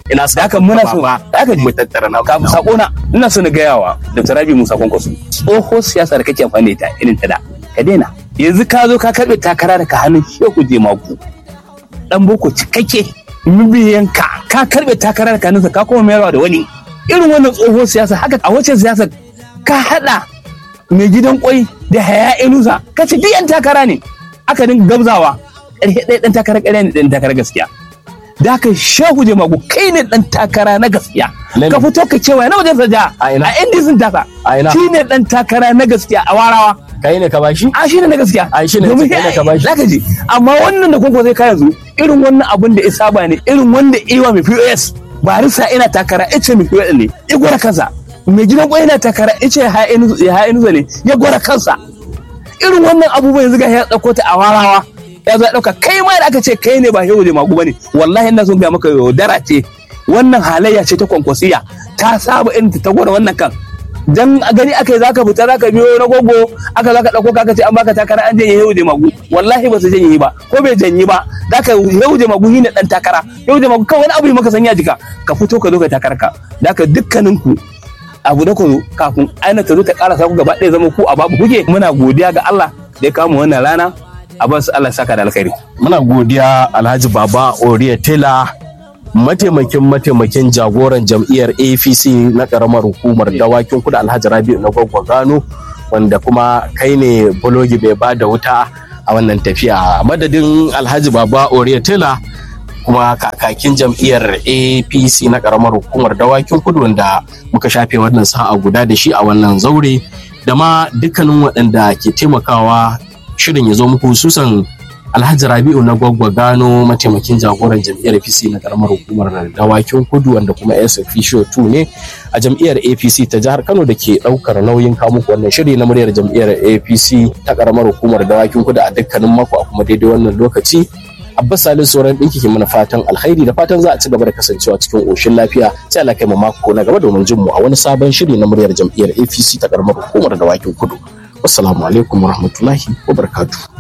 ina da haka muna so ba da haka ji mu tattara na ka sako na ina so na gaya wa Dr. Rabi Musa Kwankwaso tsoho siyasa da kake amfani da ita irin ta da ka daina yanzu ka zo ka karbe takara daga hannun Shehu Jemagu dan boko cikakke mabiyan ka ka karbe takara daga hannunsa ka kuma mayarwa da wani irin wannan tsoho siyasa haka a wacce siyasa ka hada mai gidan kwai da haya inusa ka ce duk yan takara ne aka dinga gabzawa ƙarshe ɗaya ɗan takara ƙarya ne ɗan takara gaskiya da haka shehu jemagu kai ne ɗan takara na gaskiya Na ka me? fito ka cewa na wajen saja A ina? a inda sun tasa A ina? shi ne ɗan takara na gaskiya a warawa kai ne ka bashi a shi ne na gaskiya A shi ne Domin kai ne ka bashi. zaka ji amma wannan da kuma zai kaya zu irin wannan abun da ya saba ne irin wanda iwa mai POS barisa ina takara ice mai POS ne ya gwara kansa mai gidan kwai yana takara ice ya ha'inu ne ya gwara kansa irin wannan abubuwan yanzu ga ya dauko ta a warawa ya zo ya dauka kai ma da aka ce kai ne ba yau da magu bane wallahi ina son ga maka yaudara ce wannan halayya ce ta kwankwasiya ta saba irin ta gwada wannan kan dan a gani aka yi zaka fita zaka biyo na gogo aka zaka dauko ka ce an baka takara an janye yau da magu wallahi ba su janye ba ko bai janye ba zaka yau da magu ne dan takara yau da magu kawai wani abu ne maka sanya jika ka fito ka zo ka takara ka zaka dukkaninku abu da ku kafin aina ta zo ta karasa ku gaba ɗaya zama ku a babu kuke muna godiya ga Allah da ya kawo wannan rana a basu Allah saka da alkhairi muna godiya alhaji baba oriya tela mataimakin mataimakin jagoran jam'iyyar apc na karamar hukumar dawakin kudu alhaji rabi'u na gwagwa gano wanda kuma kai ne bulogi bai ba da wuta a wannan tafiya madadin alhaji baba oriya tela kuma kakakin jam'iyyar apc na karamar hukumar dawakin kudu wanda muka shafe wannan sa'a guda da shi a wannan zaure da ma dukkanin waɗanda ke taimakawa shirin ya zo muku hususan alhaji rabi'u na gwaggwa gano mataimakin jagoran jam'iyyar apc na karamar hukumar dawakin kudu wanda kuma s officio 2 ne a jam'iyyar apc ta jihar kano da ke ɗaukar nauyin kamuku wannan shiri na muryar jam'iyyar apc ta karamar hukumar dawakin kudu a dukkanin mako a kuma daidai wannan lokaci Abbas Salisu sauran ɗinki ke mana fatan alkhairi da fatan za a ci gaba da kasancewa cikin ƙoshin lafiya sai Allah kai mu mako na gaba domin jin mu a wani sabon shiri na muryar jam'iyyar APC ta karamar hukumar dawakin kudu. Wassalamu alaikum warahmatullahi wabarakatuh.